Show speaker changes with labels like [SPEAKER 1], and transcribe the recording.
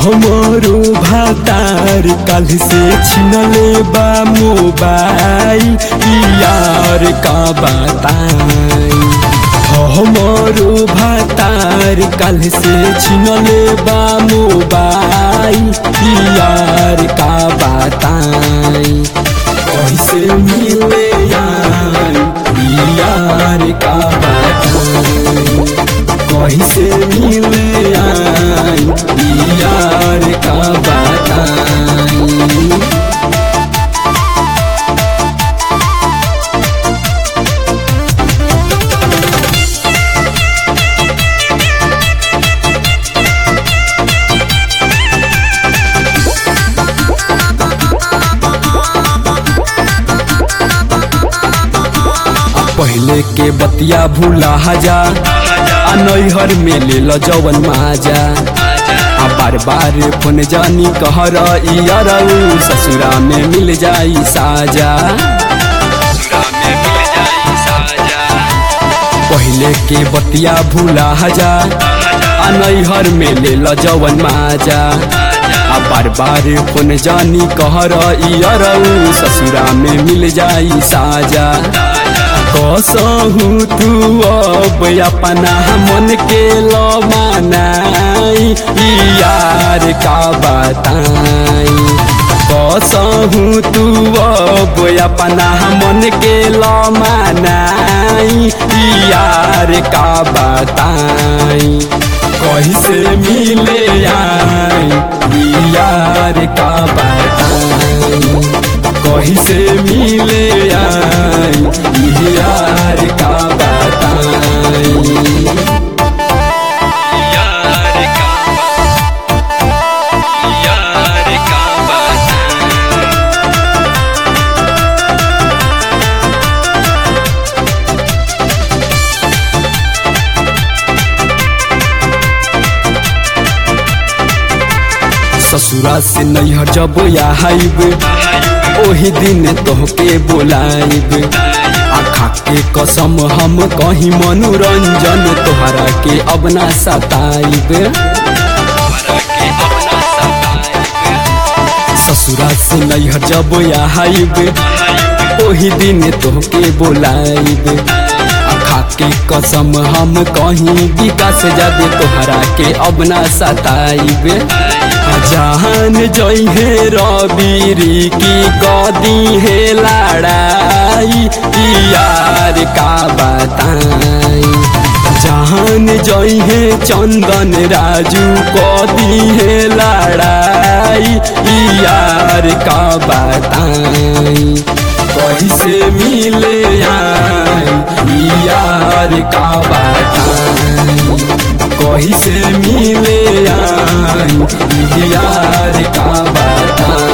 [SPEAKER 1] हमरो भातार काल से छिनले बा मोबाइल यार का बताई हमरो भातार काल से छिनले बा मोबाइल यार का बताई कैसे मिले यार यार का बताई कैसे मिले यार यार का बताई पहले के बतिया भूला जा आ नैहर में ले लो जवन माजा आ बार बार फोन जानी कहर इयरऊ ससुरा में मिल जाई साजा पहले के बतिया भूला जा आ नैहर में ले लो जवन माजा आ बार बार फोन जानी कहर इयरऊ ससुरा में मिल जाई साजा कसहु तू अब अपना मन के लो मनाई यार का बताई कसहु तू अब अपना मन के लो मनाई यार का बताई कैसे मिले आई यार का बताई कैसे मिले आई यार का बताई
[SPEAKER 2] यार का यार का बताई
[SPEAKER 1] ससुरा से नैहर जब आइब ओही दिन तोहके बोलाइब आखा के कसम हम कहीं मनोरंजन तोहरा के अब ना सताइब
[SPEAKER 2] हमरा के अपना सताए
[SPEAKER 1] ससुरा से नैहर जब आइब ओही दिन तोहके बोलाइब आखा के कसम हम कहीं विकास जादे तोहरा के अब ना सताइब जान जइहे रबीरी की कदी है लड़ाई यार का बताई जान जइहे चंदन राजू कदी है लड़ाई यार का बताई कैसे मिले आई यार का बताई कैसे मिले आई यार का बताई